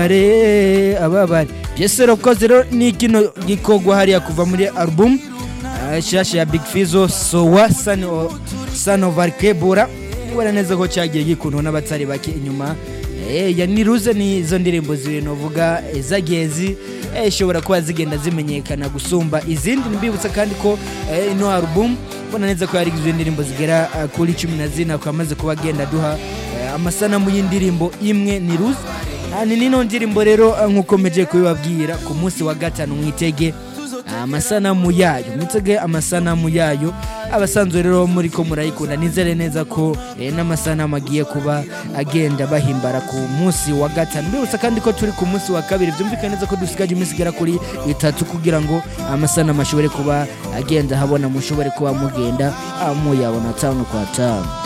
ababare ababare piyese rokoze rero ni kino gikorwa hariya kuva muri album ah, shasha ya big fizo sowa sano sano varkebura ubona neza ko cyagiye gikundwa n'abatari bake inyuma Eh, ya niruze ni izo ndirimbo zibintu uvuga eh, zagiye zi eh, ishobora kuba zigenda zimenyekana gusumba izindi mbibutsa kandi ko eh, ino album ubona neza ko yari igizwe n'indirimbo zigera ah, kuri cumi na zirindwi amaze kuba agenda aduha eh, amasanamu y'indirimbo imwe niruze Ah, ni nino ndirimbo rero ah, nk'uko meje kubibabwira ku munsi wa gatanu mwitege amasanamu yayo mwitege amasanamu yayo abasanzwe rero muri ko murayikunda nizere neza ko eh, n'amasanamu agiye kuba agenda bahimbara ku munsi wa gatanu mbibutsa kandi ko turi ku munsi wa kabiri byumvikane neza ko dusigaje iminsi igera kuri itatu kugira ngo amasanamu ashobore kuba agenda habona mushobore kuba mugenda ah, muyabona tanu kwa tanu